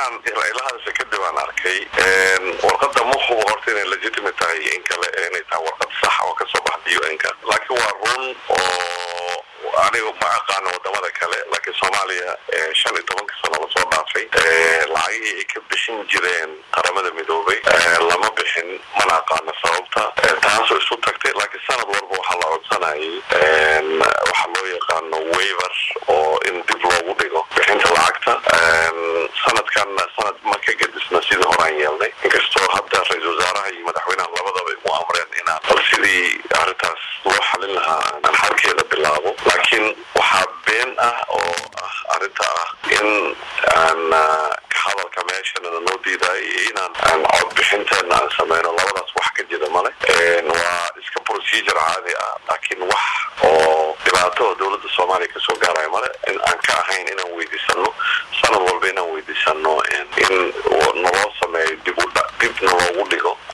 markaan ilahadasa kadib aan arkay warqada ma hubo horta inay legitimate tahay in kale inay tahay warqad sax oo kasoo baxda u n-ka laakiin waa run oo aniga ma aqaano wadamada kale laakiin soomaaliya shan iyo tobanka sano lasoo dhaafay lacagihii ay ka bixin jireen qaramada midoobay lama bixin mana aqaano sababta taasoo isu tagtay laakiin sanad walba waxaa la codsanayay waxaa loo yaqaano waiver oo in dib loogu dhigo bixinta lacagta sanadkanna sanad ma ka gedisna sidii horaan yeelnay inkastoo hadda ra-isul wasaaraha iyo madaxweynaha labadaba igu amreen inaan bal sidii arrintaas loo xalin lahaa aan xalkeeda bilaabo laakiin waxaa been ah oo ah arrinta ah in aan hadalka meeshana noo diidaay inaan aan cod bixinteena aan sameyno labadaas wax ka jira male waa iska procedure caadi ah laakiin wax oo dhibaato oo dowladda soomaaliya kasoo gaaraya male aan ka ahayn inaan weydiisano sanad walba inaan weydiisano in